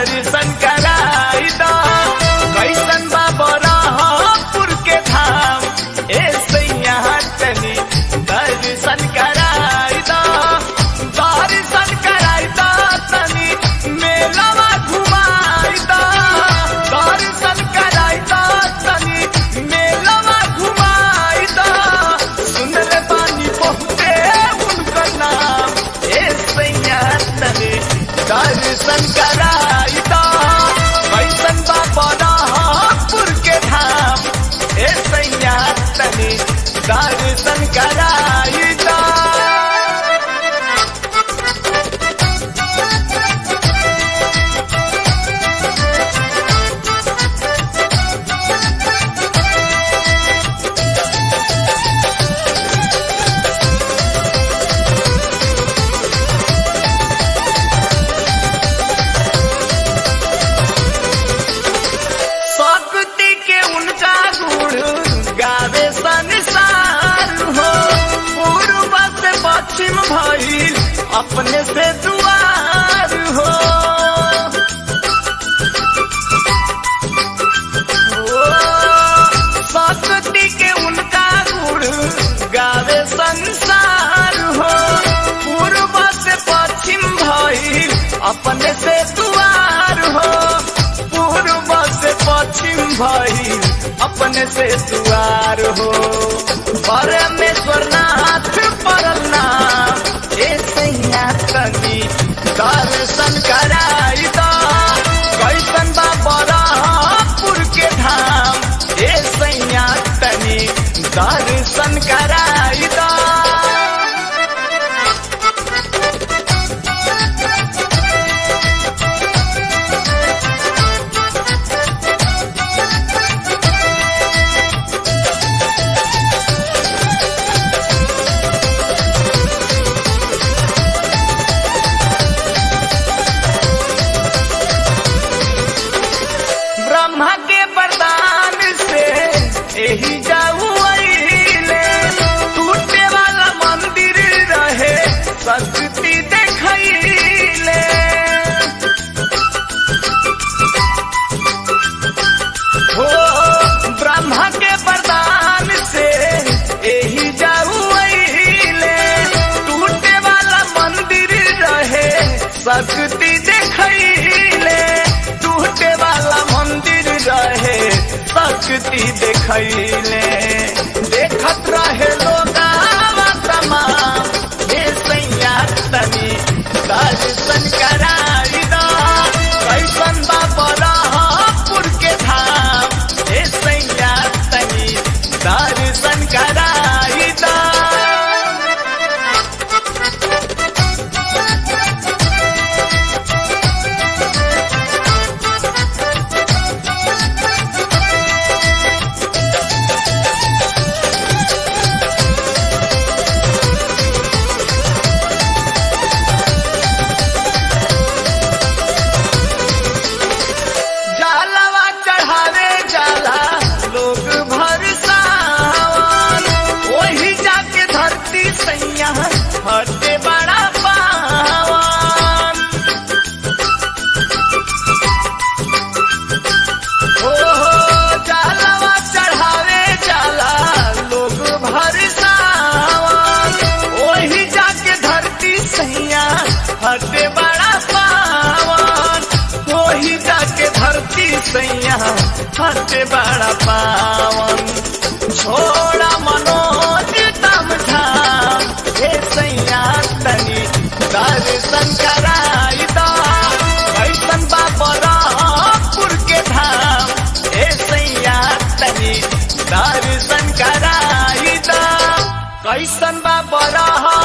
दर्शन कराई दा कैसन बाबा रामपुर के धाम ए सैया तनी दर्शन कराई दा दर्शन कराई दा तनी मेलावा घुमाई दा दर्शन कराई दा तनी मेलावा घुमाई दा सुन ले बानी बहुते उनका नाम ए सैया तनी दर्शन कराई दा कैसन बाबा रामपुर के धाम ए सैया तनी दर्शन कराई दा शक्ति के उनका गुण गावे संसार हो पूर्व से पश्चिम भइल अपने से दुआर हो ओ, शक्ति के उनका गुण गावे संसार हो पूर्व से पश्चिम भइल अपने से दुआर हो पूर्व से पश्चिम भइल अपने से दुआर हो परमेश्वर नाथ परल नाम ए सैया तनी दर्शन कराई दा कैसन बाबा रामपुर के धाम ए सैया तनी दर्शन कराई दा ब्रह्मा के वरदान से यही जाऊ अइले टूटे वाला मंदिर रहे शक्ति देखैले हो ब्रह्मा के वरदान से यही जाऊ अइले टूटे वाला मंदिर रहे शक्ति देखैले टूटे वाला मंदिर रहे शक्ति देखैले देखत रहे लोग तमाम हे सैया तनी दर्शन कराई दा कैसन बाबा रामपुर के धाम हे सैया तनी दर्शन कराई दा जालवा चढ़ावे जाला लोग भर सावन वही जाके धरती सैया हटे बड़ा पावन हो हो जालवा चढ़ावे जाला लोग भर सावन वही जाके धरती सैया हटे बड़ा पावन वही जाके धरती सैया हटे बड़ा पावन छोड़ा मनोज तम धाम हे सैया तनी दर्शन कराई दा कैसन बाबा रामपुर के धाम हे सैया तनी दर्शन कराई दा कैसन बाबा राम